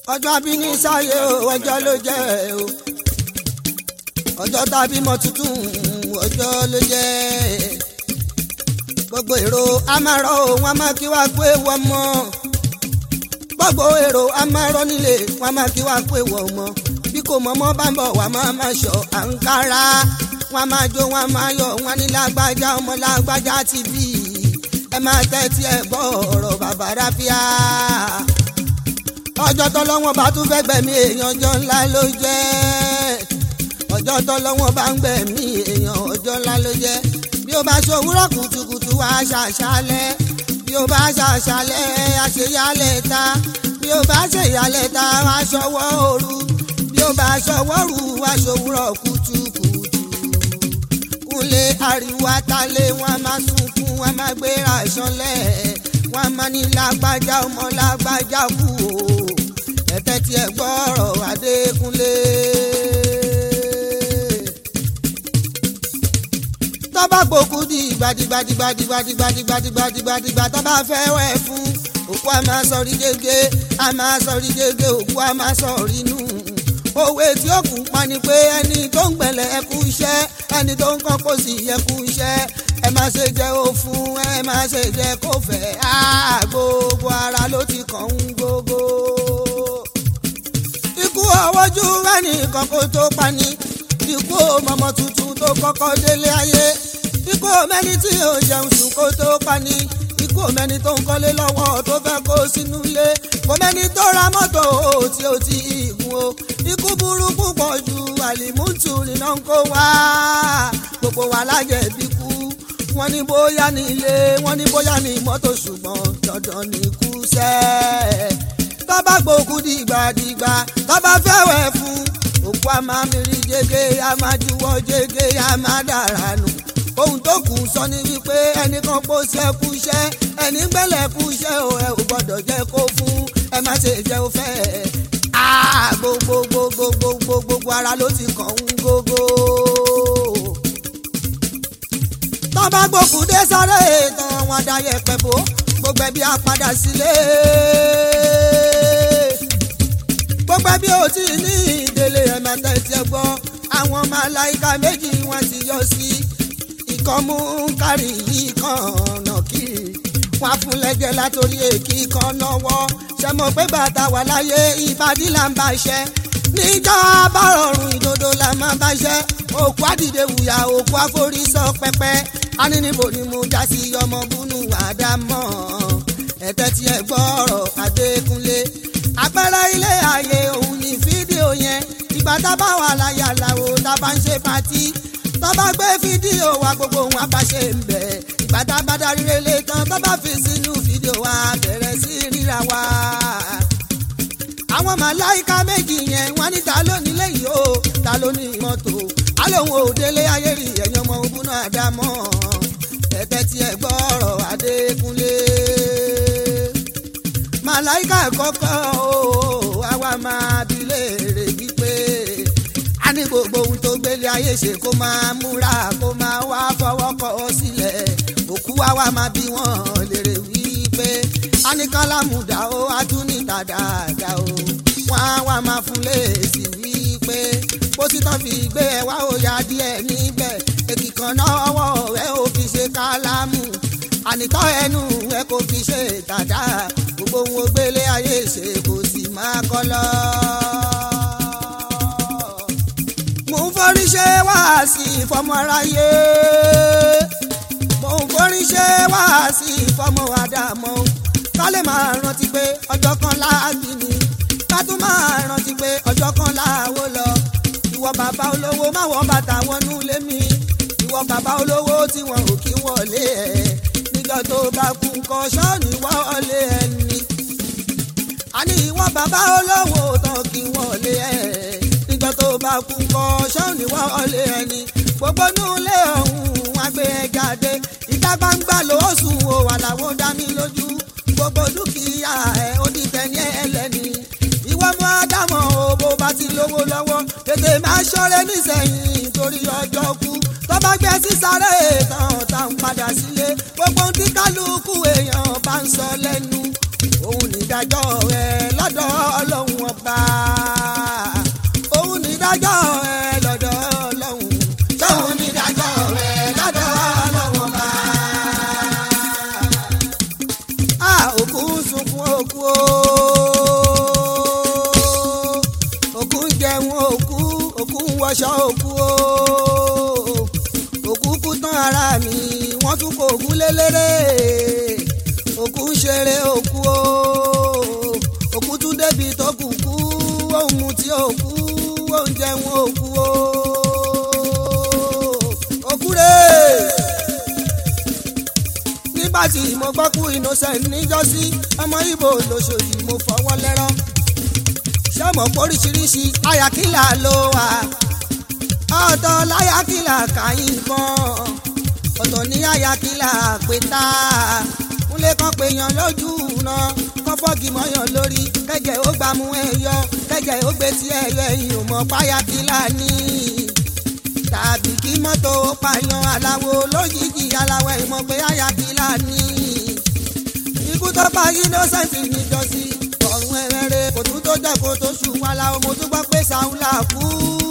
ọjọ́ abíní sáyé o ọjọ́ ló jẹ́ o ọjọ́ tá a bímọ tuntun ọjọ́ ló jẹ́ gbogbo èrò amárọ̀ o wọn máa kí wá pé wọ́n mọ́ gbogbo èrò amárọ̀ nílé wọn máa kí wá pé wọ́n mọ́ bí kò mọ́ mọ́ bá ń bọ̀ wá máa máa ṣọ àǹkárá wọn máa jó wọn máa yọ wọn ní lágbájá ọmọ lágbájá ti bí ẹ máa tẹ́tí ẹ gbọ́ ọ̀rọ̀ bàbá ráfíà ọjọ́ tọ́lọ́wọ́n bá tún fẹ́ gbẹ̀mí èèyàn ọjọ́ ńlá ló jẹ́ ọjọ́ tọ́lọ́wọ́n bá ń gbẹ̀mí èèyàn ọjọ́ ńlá ló jẹ́ bí ó bá ṣòwúrọ̀ kùtùkùtù wá ṣàṣálẹ̀ bí ó bá ṣàṣálẹ̀ àṣeyálẹ̀ ta bí ó bá ṣèyálẹ̀ ta wá ṣọwọ́ òru bí ó bá ṣọwọ́ rù wá ṣòwúrọ̀ kùtùkùtù kúnlé ariwo atalé wọn máa sunkún wọn máa gbéra ìṣọlẹ̀ wọn máa ní lágbájá ọmọ lágbájá kú o ẹ̀tẹ́ tí ẹ gbọ́rọ̀ Adékúnlé. tọ́ba gbòkú di gbadigbadigbadigbadigbadigbadigbadigbadigbà tọ́ba fẹ́ wẹ̀ fún òkú a máa sọrí gégé a máa sọrí gégé òkú a máa sọrí nù òwe tí ó kù pa ni pé ẹni tó ń gbẹ̀lẹ̀ ẹ kú iṣẹ́ ẹni tó ń kọ́ kó sì yẹ kú iṣẹ́ ẹ má ṣe jẹ́ ó fún ẹ má ṣe jẹ́ kó fẹ́ á gbogbo ara ló ti kàn ń gbogbo. ikú ọwọ́jú rẹ́ni kọ́kọ́ tó pani ikú mọ̀mọ́ tuntun tó kọ́kọ́ délé ayé ikú mẹ́ni tí ò jẹun sùn kó tó pani ikú mẹ́ni tó ń kọ́lé lọ́wọ́ tó fẹ́ kó sínú ilé kò mẹ́ni tó ra mọ́tò tí ó ti gùn o ikú burúkú pọ̀ ju àlìmútù nínú kó wá gbogbo wa lájẹ̀bi kú wọ́n ní bóyá ní ilé wọ́n ní bóyá ní mọ́tò ṣùgbọ́n dandan ní kú sẹ́ tọ́ba gbòkú dìgbàdìgbà tọ́ba fẹ́wẹ̀ fún òkú a máa mìírí jege a máa juwọ́ jege a máa dára nù ohun tó kù sọ ni wípé ẹnìkan kó sẹ́kù iṣẹ́ ẹni gbẹ́lẹ̀ kú iṣẹ́ o ẹ ò gbọ́dọ̀ jẹ́ kó fún ẹ má ṣe jẹ́ o fẹ́ gbogbogbogbogbogbogbò ara ló ti kàn ń gógó. tọ́ba gbòkú dé sáré tán wọn dayẹ pẹ̀bó gbogbo ẹbí á padà sílé. gbogbo ẹbí ò tí ì ní ìdílé ẹ̀mẹ́ta ẹ̀tì ẹ̀gbọ́ àwọn màláìka méjì wọn ti yọ sí ìkan mú kárì yìí kan ọ̀nà kiri wọn fún lẹ́jẹ̀ látòrí èkì kan náwó ṣe mọ̀ pé bàtà wà láyé ìbàdí là ń bá iṣẹ́ níjà bá rọrùn ìdodo là máa bá iṣẹ́ òkú àdìde wùyà òkú àforí sọ pẹpẹ aníníbo ni mo já sí ọmọ búnú àdámọ́ ẹ̀tẹ́ tí ẹ gbọ́rọ̀ Adékúnlé àpẹẹrẹ ilé ayé òun ní fídíò yẹn ìgbà tá a bá wà láyé aláwo tá a bá ń ṣe pátí tó bá gbé fídíò wa gbogbo wọn bá ṣe ń bẹ̀ ìgbà tá a bá darí relé tán tó bá fi sínú fídíò wa bẹ̀rẹ̀ sí ríra wa. àwọn màláìka méjì yẹn wọ́n ní ta ló nílé yìí o ta ló ní mọ́tò alóhùn òdélé ayé rí ẹ̀yàn ọmọ ogun náà dá mọ́ ẹ̀tẹ́ tí ẹ gbọ́rọ̀ Adékúnlé. màláìka kọ́kọ́ o àwa máa bi léèrè wípé a ní gbogbo ohun tó gbélé ayé ṣe kó máa múra kó máa wá fọwọ́ kọ́ ọ sílẹ̀ òkú wa wá máa bí wọ́n lérè wípé a ní kálámùdá ó a tún ní tàdáàdá o wọ́n á wá máa fún léèsì wípé pósí tán fi gbé ẹ wá ó ya díẹ̀ níbẹ̀ èkì kan náà ọwọ́ ẹ ò fi ṣe kálámù ànítọ́ ẹnu ẹ kò fi ṣe tàdá gbogbo ohun ògbélé ayé ṣe kò sì máa kọ́ lọ́ọ́ mo ń forí ṣe wáàsí ìfọmọ aráyé mo ń forí ṣe wáàsí ìfọmọ àdàmọ ká lè máa rántí pé ọjọ́ kan láàbì ni ká tún máa rántí pé ọjọ́ kan láàwó lọ ìwọ bàbá olówó má wọ bàtà wọnú lé mi ìwọ bàbá olówó tí wọn ò kí wọlé ẹ níjọ́ tó bá kú nǹkan ṣọ́ọ̀nì wọlé ẹni àní ìwọ bàbá olówó tán kí wọlé ẹ níjọ́ tó bá kú kọ́ ṣọ́ọ̀nì wọlé ẹni gbogbo nílé ọ̀hún wọn gbé ẹ jáde ìta gbangba ló sùn o àlàó dá mi lójú gbogbo dúkìá ẹ ó di tẹ̀yẹ ẹlẹ́ni ìwọ mú ádámọ̀ o bó bá ti lówó lọ́wọ́ tètè máa ṣọ́rẹ́ nísẹ̀yìn torí ọjọ́ kú tó bá gbé sísáré tán tá ń padà sílé gbogbo tí kálukú èèyàn bá ń sọ lẹ́nu òun nídàjọ́ rẹ̀ lọ́dọ̀ ọlọ́run ọba. lérè òkú ń ṣeré òkú o òkú tún débi tó kù kú òun mu tí òkú oúnjẹ wọn òkú o òkú rè nígbà tí mo gbọ́ kú innocent níjọ́sí ọmọ ibo lóṣòdì mo fọwọ́ lẹ́rọ́ ṣé mo póríṣiríṣi ayakílà ló wà ọ̀tọ̀ láyàkílà kàyìn kan ọ̀tọ̀ ní ayakílà pétá múlẹ̀ kan pé yan lójú náà kọ́ fọ́ọ̀gì mọ́yàn lórí kẹ́jẹ́ ó gbàmú ẹ̀yọ kẹ́jẹ́ ó gbé tí ẹ̀yọ ẹ̀yìn ò mọ̀ páyàkílà ní tàbí kí mọ́tò pààyàn aláwo lójijì aláwọ̀ ìmọ̀ pé ayakílà ní ikú tó pa innocent níjọ́sí ọ̀run ẹ̀rẹ́rẹ́ kò tún tó jẹ́ kó tó ṣù wá la mo tún gbọ́ pé sàúlà kú.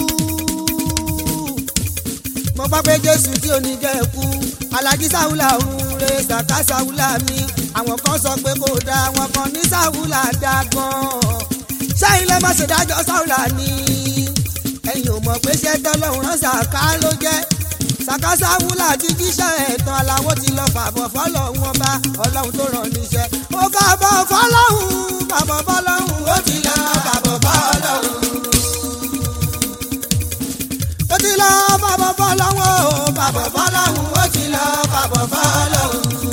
mo gbọ́ pé jésù tí ò ní jẹ́ kú alájí sàúlà òun re sàká sàúlà mi àwọn kan sọ pé kò dáa àwọn kan ní sàúlà dáa gan-an ṣáà ilé má ṣe dájọ́ sàúlà ni ẹ̀yin ò mọ̀ pé ṣẹ́ tọ́lọ́run rán sàká ló jẹ́ sàká sàúlà ti jíṣẹ́ ẹ̀tàn aláwọ̀ ti lọ fàbọ̀ fọlọ́run ọba ọlọ́run tó rán níṣẹ́ ó fàbọ̀ fọlọ́run fàbọ̀ fọlọ́run ó ti lọ fàbọ̀ fọlọ́run ó ti lọ fàbọ̀ fọlọ́run ó fàbọ̀ fọlọ́run ó ti lọ fàbọ̀ fọlọ́run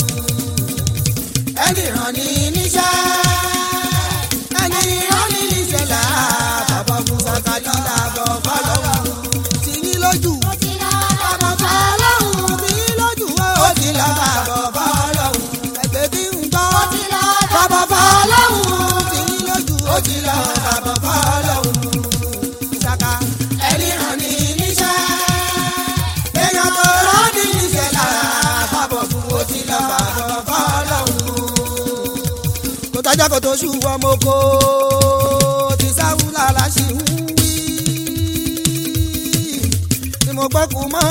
ẹni ràn ní níṣẹ́ ẹni ràn ní níṣẹ́ là fàbọ̀ fún sàkájú làbọ̀ fọlọ́run tì yín lójú fàbọ̀ fọlọ́run tì yín lójú ó ti lọ fàbọ̀ fọlọ́run ẹgbẹ́ bí ń gbọ́ bàbá fọlọ́hún tí yín lójú ó ti lọ bàbá fọlọ́hún. Ìsàkà ẹni ràn ní níṣẹ́ èèyàn tó rán ní níṣẹ́ là bàbọ̀ fún ó ti lọ bàbá fọlọ́hún. Kò tájà kò tó ṣù ọmọ oko ti sáwùlà láṣì ń wí. Ni mo gbọ́ kú mọ́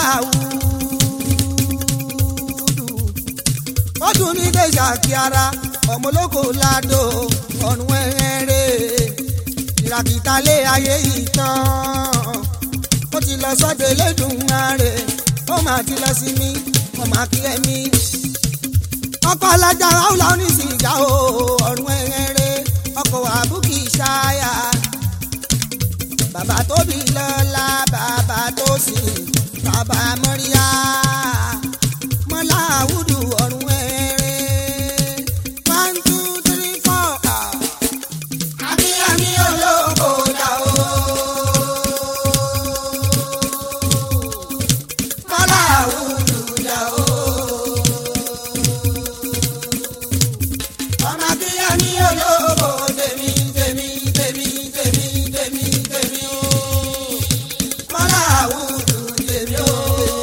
láwùú ó dùn ní déjà kí ara ọmọlóko ládò ọ̀run ẹ̀rẹ́ ìràkìtà lé ayé yìí tán ó ti lọ sọ́dọ̀ elédùn ààrẹ ó máa ti lọ sí mi ó máa kí ẹ̀mí ọkọ̀ alájà áwùlà oníṣìgá o ọ̀run ẹ̀rẹ́ ọkọ̀ àbúkì ṣáyà bàbá tóbi lọ́la bàbá tó sìn bàbá mọ́ríyá mọ́lá àwùdù ọ̀run ẹ̀rẹ́ one two three four. akínyẹmí olóko dà o. mọ́lá àwùdù dà o. ọmọ akínyẹmí olóko tèmi tèmi tèmi tèmi tèmi tèmi o. mọ́lá àwùdù tèmi o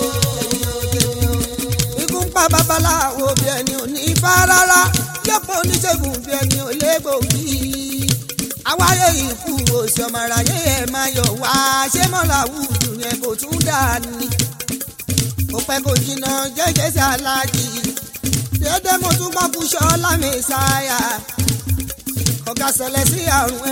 ikú ń pa babaláwo bí ẹni ò ní ifá rárá yọ̀pọ̀ oníṣègùn bí ẹni ò légbòógì àwáyé ikú òsì ọmọ aráyé ẹ̀ máa yọ̀ wá ṣé mọ́lá wùdù yẹn kò tún dà ní. kò pẹ́ kò jìnnà jẹ́jẹ́ sí aláàjì déédéé mo tún gbọ́ kúṣọ́ lámẹ́sáyà ọ̀gá ṣẹlẹ̀ sí àrùn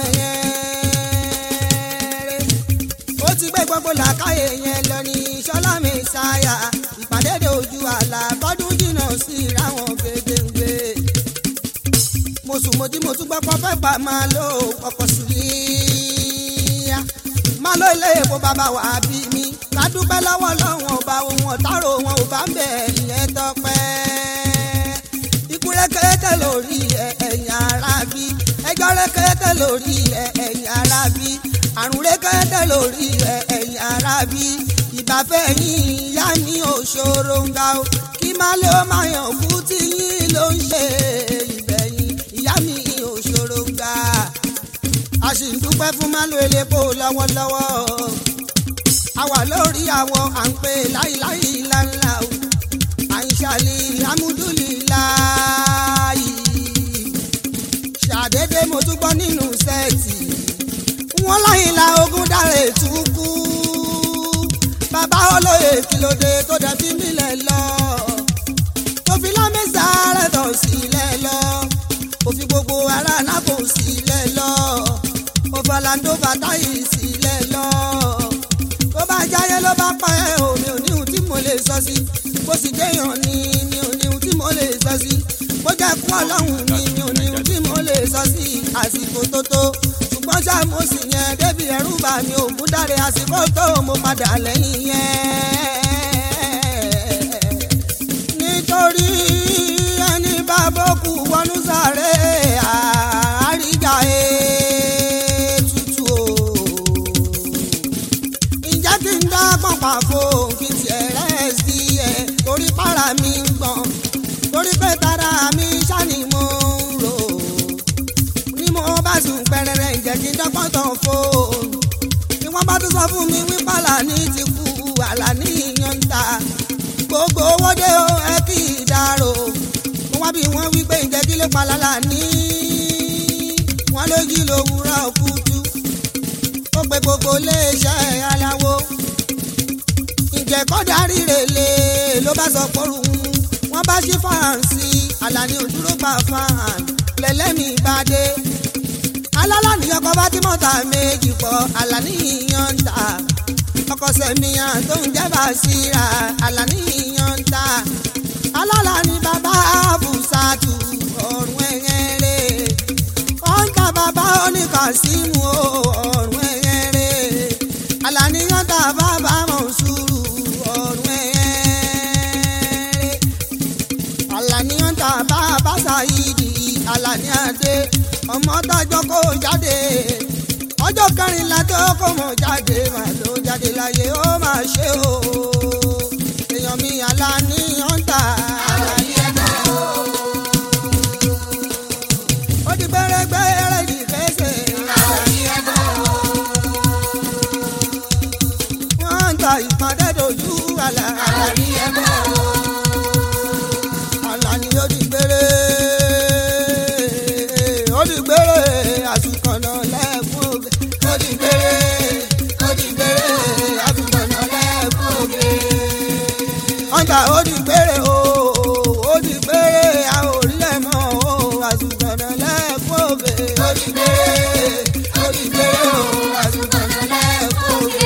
ẹ̀yẹ́rẹ́ ó ti gbé gbogbo làákàyè yẹn lọ ní ṣọlá mẹ́sáyà ìpàdé de ojú àlà bọ́dún jìnnà sí ìráwọn gbẹgbẹgbẹ. mo sùn mo jí mo tún gbọ́ pọ́ fẹ́ pa máa lo ọkọ̀ sùlíyà máa lo ilé epo bàbá wà á bí mi ká dúpẹ́ lọ́wọ́ lọ́wọ́n ọba ohun ọ̀tárò wọn ò bá ń bẹ̀ ìyẹn tọpẹ́. ikú rẹ́kẹ́rẹ́kẹ́ lórí ẹ̀yìn ara bí ẹjọ́ rẹ́kẹ́rẹ́kẹ́ lórí ẹ̀yìn ara bí àrùn rẹ́kẹ́rẹ́kẹ́ lórí ẹ̀yìn ara bí ìbáfẹ́ yín ìyá mi ò ṣòro ń ga o kí má lè ó máa yàn kú tí yín ló ń ṣe ìbẹ̀yìn ìyá mi ò ṣòro ń ga a sì ń dúpẹ́ fún málo elépo lọ́wọ́lọ́wọ́ a wà lórí àwọ̀ à ń pè láìláì ńláńlá o à ń ṣàlì amúdúlìláì ṣàdédé mo tún gbọ́ nínú sẹ́ẹ̀tì wọ́n láyìn la ogún dára ètú kú bàbá olóye kìlódé tó dẹ̀ fi mílẹ̀ lọ tó fi lámẹ́sà rẹ̀ tọ̀ sílẹ̀ lọ ó fi gbogbo ara náà kò sílẹ̀ lọ ó fọláńdó bàtà yìí sílẹ̀ lọ tó bá jáyé ló bá pa ẹ́ o mi ò ní ohun tí mo lè sọ sí bó sì déyàn ni mi ò ní ohun tí ẹkún ọlọ́run ni mi ò ní ohun tí mo lè sọ sí àsìkò tó tó ṣùgbọ́n ṣá mo sì yẹn débi ẹ̀rù bà mí ògùn dáre àsìkò tó mo padà lẹ́yìn yẹn nítorí ẹni bá bókù wọnú sáré àríjà ètùtù o ǹjẹ́ kí n dá pọ̀npà fò kí n tiẹ̀ rẹ̀ sí ẹ̀ torí para mi ń gbọ̀n torí pé tara mi ṣáni mo ń rò ní mo bá sùn pẹrẹrẹ ǹjẹ́ kí n dọ́gbọ́n tán fóònù ni wọ́n bá tún sọ fún mi wípé àlàní ti kú àlàní yan ń ta gbogbo owó dé o ẹ kì í dárò mo wá bí wọ́n wípé ǹjẹ́ kí ló pa lálàní wọ́n lójú lówùúrọ̀ kùtù ó pe gbogbo iléeṣẹ́ aláwo ǹjẹ́ kọ́ darí rèlé ló bá sọ pọ́rù wọ́n bá ṣí fáǹsì àlàní òdúró gbà fáàn lẹ́lẹ́mì bá dé alálà ní ọkọ̀ bá tí mọ́ta méjì pọ̀ àlàní yíyan ń ta ọkọ̀ sẹ̀míyàn tó ń jẹ́ bàṣírà àlàní yíyan ń ta alálà ní bàbá àbùsàtù ọ̀rùn ẹ̀yẹ́rẹ́ wọ́n ń ta bàbá oníkàsímù ọ̀rùn ẹ̀yẹ́rẹ́ àlàní yíyan ta bàbá mọ̀nsúrù ọ̀rùn ẹ̀yẹ́rẹ́ àlàní yíyan ta bàbá sàyídì àlàní àdé ọmọ tọjọ́ kó jáde ọjọ́ kẹrìnlá tó kó mọ̀ jáde mà ló jáde láyé ó mà ṣe o èèyàn mi àlàní ọ̀ǹtà àlàní ẹgbẹ́ o. ó di gbẹ́rẹ́gbẹ́rẹ́ di kẹsẹ̀ àlàní ẹgbẹ́ o. wọ́n ń ta ìpàdé dojú àlà àlàní ẹgbẹ́ o. àlàní ó di gbẹ́rẹ́ ó di gbẹ́rẹ́ àsùnkànnà lẹ́ẹ̀kún ògè. ó di gbẹ́rẹ́ ó di gbẹ́rẹ́ àsùnkànnà lẹ́ẹ̀kún ògè. ọ̀gá ó di gbẹ́rẹ́ o ó di gbẹ́rẹ́ a ò rí ẹ̀ mọ́ o àsùnkànnà lẹ́ẹ̀kún ògè. ó di gbẹ́rẹ́ ó di gbẹ́rẹ́ o àsùnkànnà lẹ́ẹ̀kún ògè.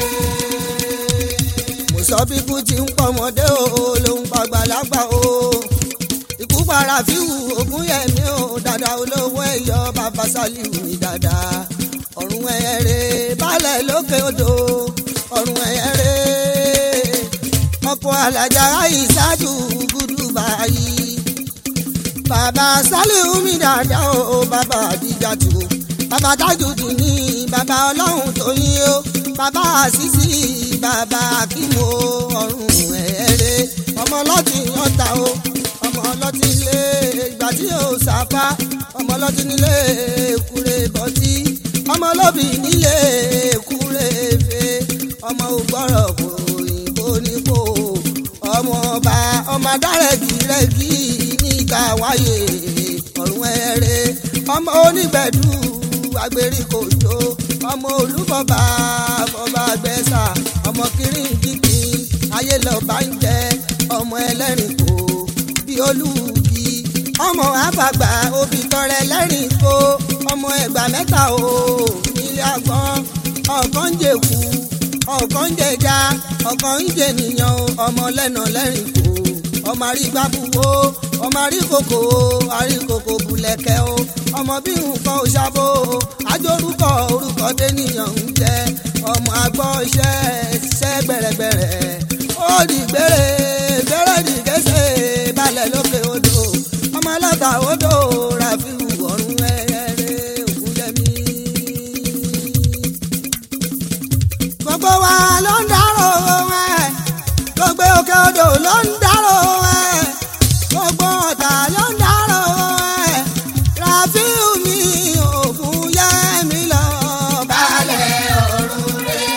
mo sọ bí kú ti ń pọmọdé o ló ń pàgbàlagbà o ikú para fíwù ogún yẹmí o dada olówó ẹyọ bàbá sálíù ní dada ọ̀run ẹ̀rẹ̀ balẹ̀ lókè odò ọ̀run ẹ̀rẹ̀ ọkọ̀ alájà ìṣáájú gúdú báyìí bàbá sálíù mi dada o bàbá àdìjà tó bàbá tájùdì ní bàbá ọlọ́run tó yín o bàbá àṣìṣì bàbá akímo ọ̀run ẹ̀rẹ̀ ọmọ ọlọ́tì yọ̀ǹta o ọmọ ọlọ́tí ilé ìgbà tí yóò sáfá ọmọ ọlọ́tí nílé èkúrè bọ́tí ọmọ ọlọ́bì nílé èkúrè fè ọmọ ògbọ́rọ̀ kò òyìnbó nípò ọmọ ọba ọmọ adárẹ̀gìrẹ́gì nígbà wáyé ọ̀run ẹ̀rẹ́ ọmọ onígbẹ̀dù agbèríkòjò ọmọ olúbọba bọba gbẹ̀sà ọmọ kìrìǹkìkì ayé lọ́ba ń jẹ ọmọ ẹlẹ́rìn kò bí olúbi ọmọ àfàgbà òbí tọrẹ lẹ́rìn kó ọmọ ẹgbà mẹ́ta o nílé àgbọn ọ̀kan ń jẹ̀kú ọ̀kan ń jẹja ọ̀kan ń jẹnìyàn ọmọ lẹ́nà lẹ́rìn kó ọmọ àrígbábúwó ọmọ àríkòkò àríkòkò bùlẹ̀kẹ́ o ọmọ bí nǹkan ò ṣàbò àjórúkọ orúkọ tẹ́nìyàn ń jẹ ọmọ àgbọ̀ ṣẹ́ ṣẹ́ gbẹ̀rẹ̀gbẹ̀rẹ̀ ó di gbére gbére di gẹ́sẹ̀ balẹ̀ lókè odò ọmọ aláta odò ràfíù ọ̀run ẹ̀rẹ́ ògúnjẹmí. gbogbo wa ló ń dárò ẹ̀ gbogbo òkè odò ló ń dárò ẹ̀ gbogbo ọ̀tà ló ń dárò ẹ̀ ràfíù mi ògúnjẹmí lọ balẹ̀ ọ̀run rẹ̀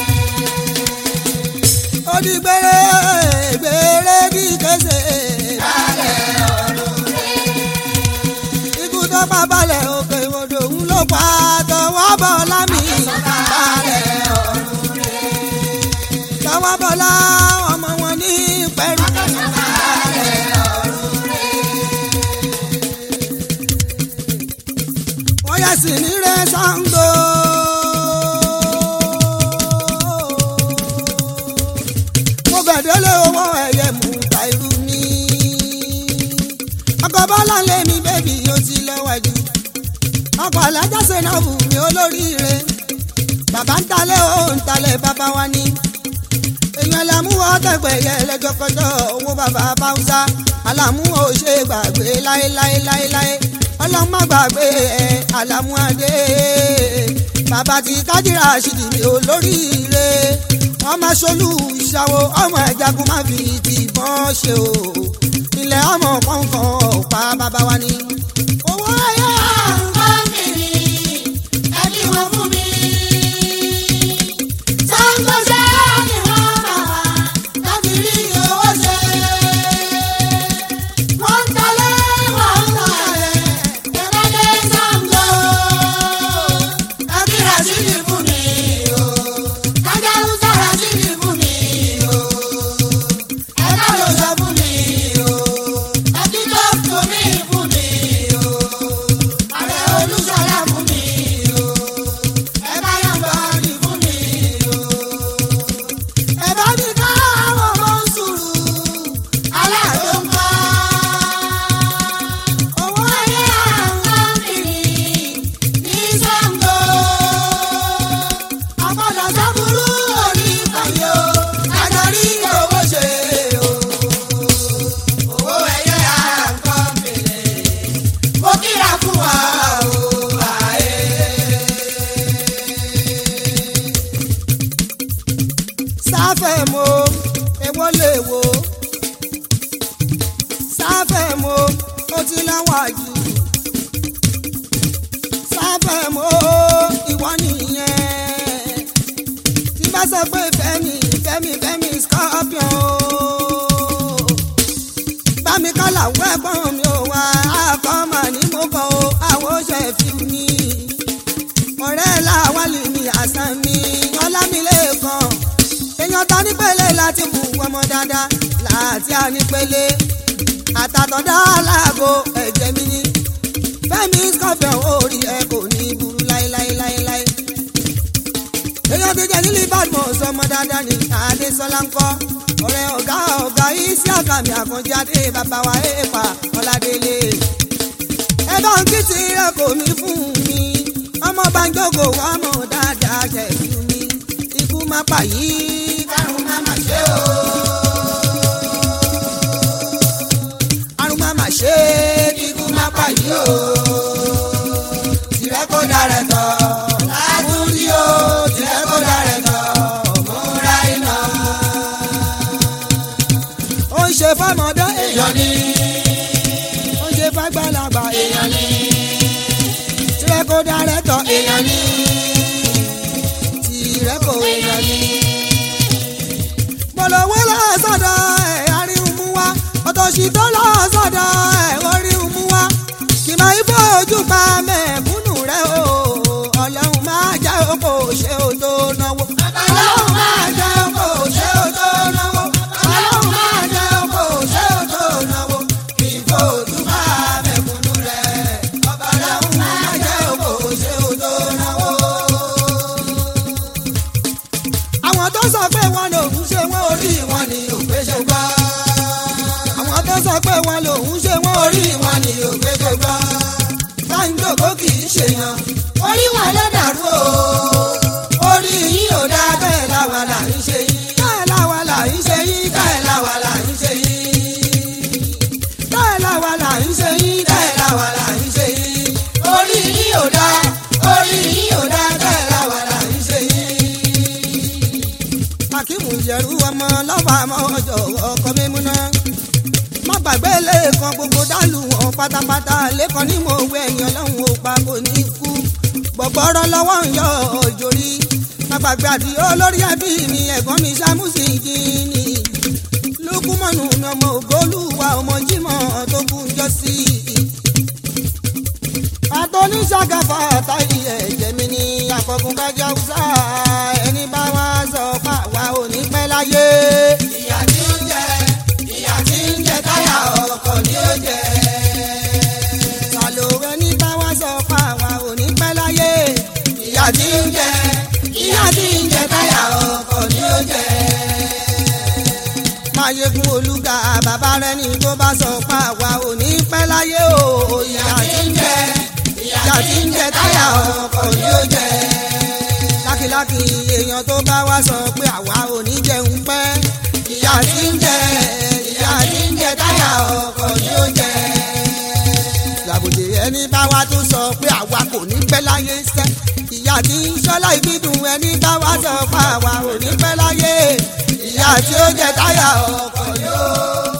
ó di gbére gbére di kése. balẹ̀ ọ̀run rẹ̀. ikú tó pa balẹ̀ òkè odò ń ló pa tọwọ́ bọ̀ lámì. balẹ̀ ọ̀run rẹ̀. tọwọ́ bọ̀ lá ọmọ wọn ní pẹ̀lú. balẹ̀ ọ̀run rẹ̀. wọ́n yẹ sí ní rẹ̀ Ṣàngó. mo gbẹ̀dẹ́lẹ̀ owó ẹ̀yẹ mú ta irú mi. ọkọ̀ bọ́lá lé mi bébì ó ti lọ́wọ́jú ọkọ̀ alájà sẹ́nàbù mi olóríire bàbá ń talẹ̀ ó ń talẹ̀ bàbá wa ní èèyàn làmúwọ́ tẹ̀gbẹ̀yẹ lẹ́jọ́kọjọ́ owó bàbá báwùsá àlàmúwọ́ ò ṣe gbàgbé láéláéláéláé ọlọ́run má gbàgbé ẹ̀ àlàmúadé bàbá ti kájírà ṣìdì mi olóríire wọ́n máa ṣolú ìṣàwọ̀ ọmọ ẹ̀jagun má fi tìbọn ṣe o ilẹ̀ ọmọ kọ̀ọ̀kan ọ̀pá bàbá wa ní. owó ẹ̀yà Àwọn kìíní ẹbí wọn fún mi. Sango-ṣe ni wọ́n bá wa láti rí owó ṣe. Wọ́n ń talé, wọ́n ń talẹ̀, ìrẹ́lẹ̀ Sango. Ẹbí Rashidi fún mi o. Ajáhùnsá Rashidi fún mi o. Ẹ̀ka ló sọ fún mi o. Ẹbí tó fún mi fún mi o. Ààrẹ Olúṣọlá fún mi o. Ẹ bá yàn bọ́ọ̀lì fún mi o. Ẹ bá mi ká àwọn ọmọ sùúrù. Aláàdó ń kọ́. Owó ayé àwọn kìíní ní Sango. Ọ̀pọ̀lọ̀ sábúrú orí ìkànnì o. Adarí owó ṣe o. Owó ẹyẹ àǹkọ́ pèlè. Mo kíra fún wa o. Àyè. sáfẹ̀ mo èwo lè wo sáfẹ̀ mo ó ti láwọn àjù sáfẹ̀ mo ìwọ nìyẹn tí bá sọ pé fẹ́mi fẹ́mi fẹ́mi scorpion o bámi kọ́là wẹ́gbọ́n mi ò wá àkọ́mà ní mo kọ́ o àwọn oṣù ẹ̀fí mi ọ̀rẹ́ làwálì mi àṣà mi ọlámilẹ́kan èèyàn ta nípele láti mú ọmọ dáadáa láti ànípele àtàtọ̀dá aláàgọ́ ẹ̀jẹ̀ mi ní fẹ́mi scorpion orí ẹ kò ní burú láéláéláéláé èèyàn ti jẹ́ nílí badmus ọmọ dáadáa ní adésọlá ń kọ́ ọ̀rẹ́ ọ̀gá ọ̀gá isi àkàmì àkànjì adé bàbá wa èèpà ọ̀làdélé ẹ bá ń kí ti rẹ kò mí fún mi ọmọ bá ń jókòó wá mọ̀ dáadáa jẹ̀bi mi ikú má pa yìí Kárùn má mà ṣe o. àrùn má má ṣe Ikú má pa yìí o. Tìrẹ kó darẹ̀ tọ̀. Látúndí o. Tìrẹ kó darẹ̀ tọ̀. Múra iná. ó ń ṣe fọmọdé Èèyàn ni. ó ń ṣe fàgbàlagbà Èèyàn ni. tirẹ̀ kó darẹ̀ tọ̀ Èèyàn ni. tirẹ̀ kó Èèyàn ni. gbọ̀lọ̀wọ́ lọ́sọ̀dọ̀ ẹ̀ àríwú mú wá ọ̀tọ̀ṣì tó lọ́sọ̀dọ̀ ẹ̀ oríwú mú wá kì máa ń fojú pa mẹ̀kúnnù rẹ̀ o ọlọ́run máa jẹ́ òkò ṣe ò tó náwó. Ọlọ́run máa jẹ́ kó ṣe ó tó náwó. Ọlọ́run máa jẹ́ kó ṣe ó tó náwó. Kì í fojú bá mẹ̀kúnnù rẹ̀. Ọlọ́run máa jẹ́ kó ṣe ó tó náwó. àwọn tó sọ pé wọn lòun ṣe wọn orí Orí wọn ni òpè ṣe gbọ́. àwọn tó sọ pé wọn lòun ṣe wọn orí Orí wọn ni òpè ṣe gbọ́. sáńdòkó kì í ṣèyàn Orí wọn ló dàrú o. Orí yín ò dá bẹ́ẹ̀ láwa là ń ṣe yín. bẹ́ẹ̀ làwa là ń ṣe yín Bẹ́ẹ̀ láwa là ń ṣe yín. bẹ́ẹ̀ làwa là ń ṣe yín bẹ́ẹ̀ làwa là ń ṣe yín. orí yín ò dá orí yín ò dá bẹ́ẹ̀ làwa là ń ṣe yín. akíwù yẹrù ọmọ lọ́wọ́ àmọ́ ọjọ́ ọkọ mímúná má gbàgbé lẹ́ẹ̀kan gbogbo dálù wọn pátápátá lẹ́kan ní mo wẹ ẹ̀yàn lọ́hùn ó pa kò ní kú gbọ̀gbọ́rọ́ lọ́wọ́ ń yọ òjòrí má gbàgbé àti olórí ẹbí mi ẹ̀gbọ́n mi sámúsì kìíní lukumọ̀nù ni ọmọ ògbólúwa ọmọ jímọ̀ tó kú ń jọ sí i àtọ́níṣàgàfà táyì ẹ̀jẹ̀ mi ní àfọ̀gùn kájà húsá ẹni bá wá sọ pa wá ò ní pẹ́ láyé. ìyà tí ń jẹ ìyà tí ń jẹ táyà ọkọ̀ ni ó jẹ. sàlò ẹni bá wá sọ pa wá ò ní pẹ́ láyé. ìyà tí ń jẹ ìyà tí ń jẹ táyà ọkọ̀ ni ó jẹ. máyégún olúga bàbá rẹ ní tó bá sọ pa wá ò ní pẹ́ láyé. èèyàn tó bá wá sọ pé àwa ò ní jẹun pẹ́ ìyá tí ń jẹ ìyá tí ń jẹ táyà ọkọ̀ ni ó jẹ. làbòjì ẹni bá wá tó sọ pé àwa kò ní pẹ́ láyé sẹ́ ìyá tí ń ṣọ́lá ìbídùn ẹni bá wá sọ pé àwa ò ní pẹ́ láyé ìyá tí ó jẹ táyà ọkọ̀ ni ó